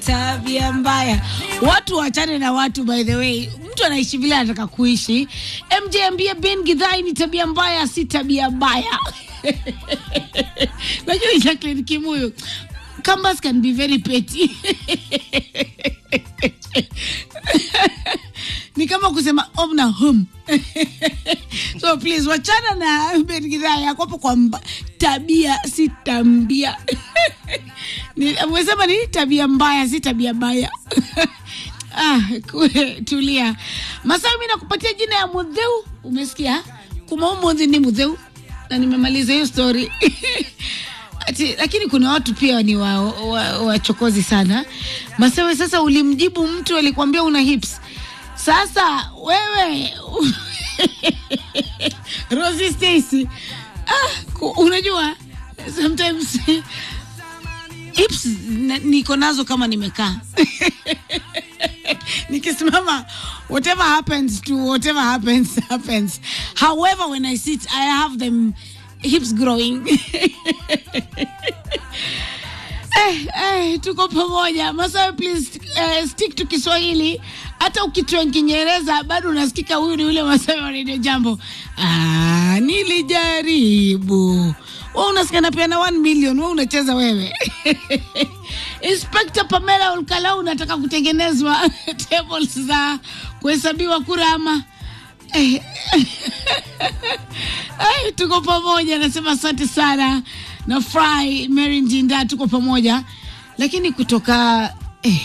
tabia mbaya. Watu wachane na watu, by the way, mtu anaishi vile anataka kuishi. MJ ambie Ben Gidhai ni tabia mbaya, si tabia mbaya. Najua Jacqueline Kimuyu Kambas can be very petty. ni kama kusema om na hum so please wachana na Ben Gidhai akopo kwa mba, tabia si tambia Ni- amesema ni tabia mbaya si tabia mbaya ah, kue, tulia Masawi, mi nakupatia jina ya Mudheu, umesikia? Kumaumudhi ni Mudheu na nimemaliza hiyo story Ati, lakini kuna watu pia ni wachokozi wa, wa wachokozi sana. Masawe, sasa ulimjibu mtu alikwambia una hips. Sasa wewe Rosie Stacy, ah, ku- unajua sometimes hips na- niko nazo kama nimekaa nikisimama whatever happens to whatever happens happens however when i sit i have them hips growing eh, eh, tuko pamoja masawe please eh, stick to kiswahili hata ukitoa kiingereza bado unasikika huyu ni ule masawe wa redio jambo ah, nilijaribu we unasikia napeana 1 million we unacheza wewe Inspector Pamela Olkalau unataka kutengenezwa tables za kuhesabiwa kura ama eh, eh, tuko pamoja nasema asante sana na fry Mary Njinda tuko pamoja lakini kutoka eh,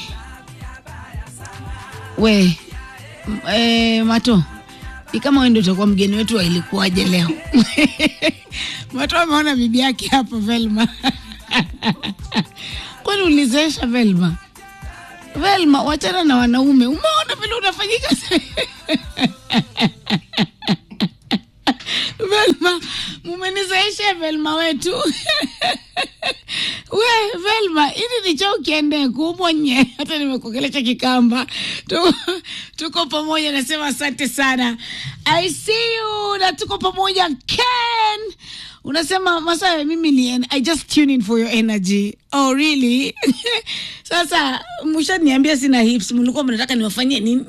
we m- eh, mato ni kama wewe ndio utakuwa mgeni wetu wa ilikuwaje leo mato ameona bibi yake hapo Velma kwani ulizeesha Velma Velma wachana na wanaume umeona vile unafanyika Velma, mumenizaisha Velma wetu we Velma, hili ni cha ukiende kumonye, hata nimekuongelesha Kikamba. Tu- Tuko pamoja, nasema asante sana. I see you na tuko pamoja. Ken unasema Masawe, mimi ni en- I just tune in for your energy. Oh really? Sasa mshaniambia sina hips, mlikuwa mnataka niwafanyie nini?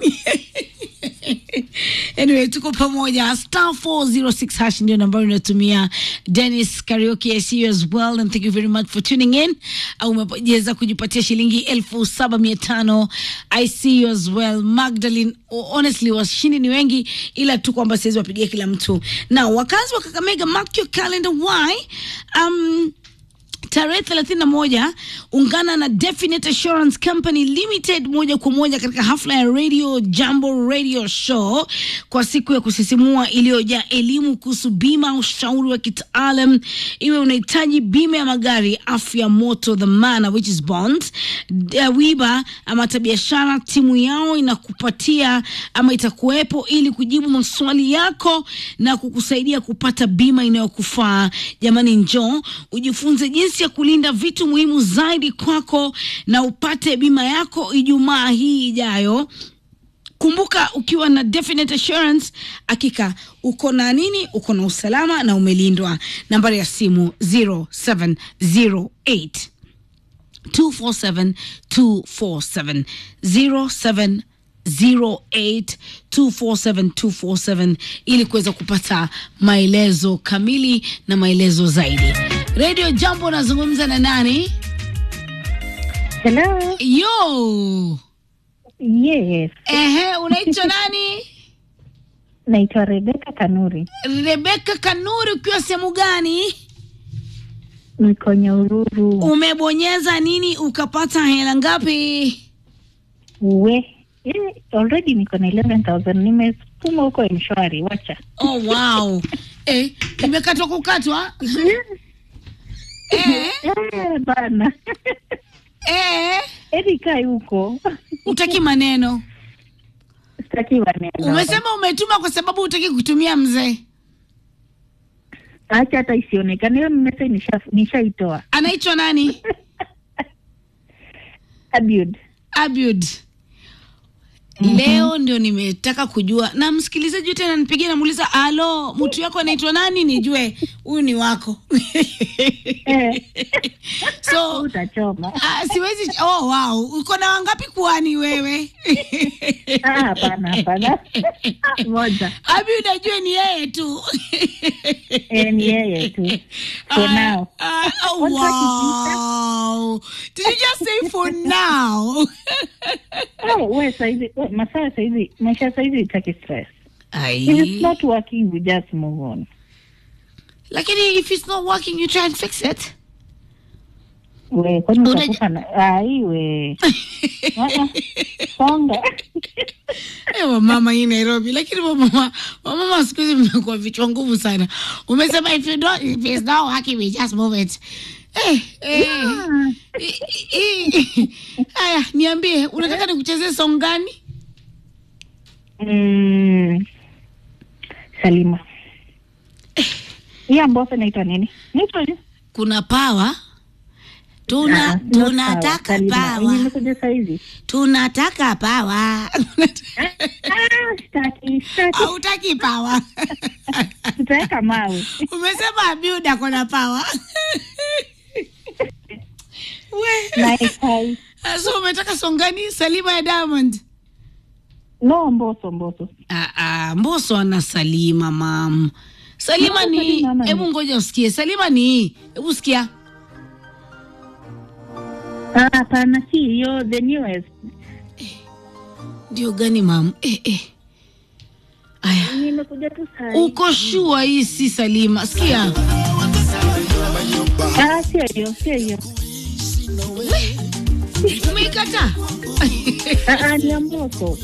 anyway tuko pamoja star 406 hash ndio nambari unatumia dennis karaoke i see you as well and thank you very much for tuning in au umeweza kujipatia shilingi elfu saba mia tano i see you as well magdalene oh, honestly washindi ni wengi ila tu kwamba siwezi wapigia kila mtu na wakazi wa kakamega mark your calendar why um, tarehe thelathini na moja ungana na Definite Assurance Company Limited moja kwa moja katika hafla ya Radio Jambo Radio Show kwa siku ya kusisimua iliyojaa elimu kuhusu bima, ushauri wa kitaalam, iwe unahitaji bima ya magari, afya, moto, dhamana which is bonds, uh, wiba ama hata biashara, timu yao inakupatia ama itakuwepo ili kujibu maswali yako na kukusaidia kupata bima inayokufaa. Jamani, njoo ujifunze jinsi ya kulinda vitu muhimu zaidi kwako na upate bima yako Ijumaa hii ijayo. Kumbuka, ukiwa na Definite Assurance, hakika uko na nini? Uko na usalama na umelindwa. Nambari ya simu 0708 247 247 07 08247247 ili kuweza kupata maelezo kamili na maelezo zaidi. Radio Jambo, nazungumza na nani? Hello. Yo, Yes. ehe, unaitwa nani? Naitwa Rebeka Kanuri. Rebeka Kanuri, ukiwa sehemu gani? Niko Nyahururu. Umebonyeza nini ukapata hela ngapi? We. Eh, already niko na 11,000 nimesukuma huko mshwari. Wacha. Oh, wow. Eh, imekatwa kukatwa? Eh, Eh, bana. eh, Eri kai huko. utaki maneno. Sitaki maneno. Umesema umetuma kwa sababu utaki kutumia mzee. Acha hata isionekane. Hiyo message nisha nishaitoa. Anaitwa nani? Abud. Abud. leo ndio nimetaka kujua na msikilizaji yote ananipigia namuuliza alo mtu yako anaitwa nani nijue huyu ni wako Eh, so utachoma. ah, siwezi oh wow uko na wangapi kuani wewe Ah, hapana, hapana. Moja. abi unajua ni yeye tu Eh, ni yeye tu. For Ah, now. ah, oh, What's that wow did you just say for now Oh, we saizi, we, masaa saizi, maisha saizi itaki stress. Ai. If it's not working, we just move on. lakini if it's not working you try and fix it We, kwani Unaj- utakufa na, ah, iwe. Ah, ah. Songa. Eh, wamama hii Nairobi, lakini wamama wamama siku hizi mmekuwa vichwa nguvu sana. Umesema if you don't, if it's not working we just move it. Eh, eh. Ah. I- i- Haya, niambie unataka nikuchezee song gani? Mm, Salima. Hii ambayo inaitwa nini? Naitwa nini? Kuna pawa Ah, tuna not tunataka sawa. Salima. pawa Nimekuja saizi. tunataka pawa Ah, sitaki, sitaki. hautaki pawa Tutaweka mawe. umesema abiud ako na pawa we Nice, hi. so umetaka song gani salima ya diamond No, Mboso, Mboso. Ah, ah, mboso ana salima mam salima No, ni Salima ama hebu ni- ngoja usikie salima ni hebu sikia Ah, hapana, si hiyo the newest. ndio gani mam eh, eh. aya Nimekuja tu saa hii. uko shua hii si salima sikia Ah, sio hiyo, sio hiyo. umeikata Ah, ah, ni ya Mboso.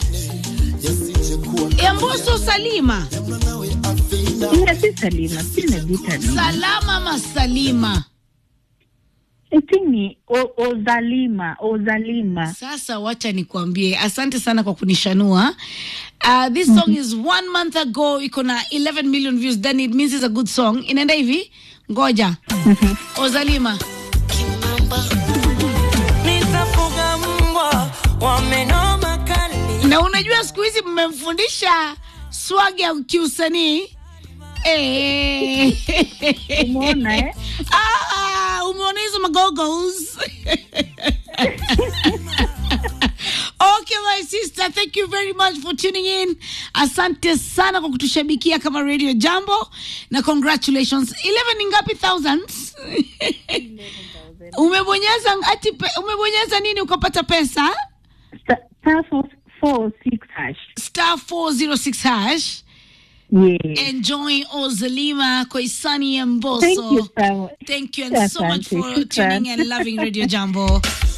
ya mboso salima Ila si Salima, si Nebita ni. salama ama salima I think ni O- Ozalima, Ozalima. sasa wacha nikwambie asante sana kwa kunishanua uh, this song is one month ago iko na 11 million views then it means it's a good song inaenda hivi ngoja ozalima nitafuga mbwa wamenoma kali na unajua siku hizi mmemfundisha swag ya kiusanii Eh. Umeona eh? Ah, umeona hizo magogos okay my sister thank you very much for tuning in asante sana kwa kutushabikia kama radio jambo na congratulations 11 ni ngapi thousands umebonyeza ati pe, umebonyeza nini ukapata pesa Star star four four six hash. star 406 hash Yeah. enjoy ozalima koisani Thank mboso you so much. Thank you and so much Asante, for shukran. tuning and loving Radio Jambo.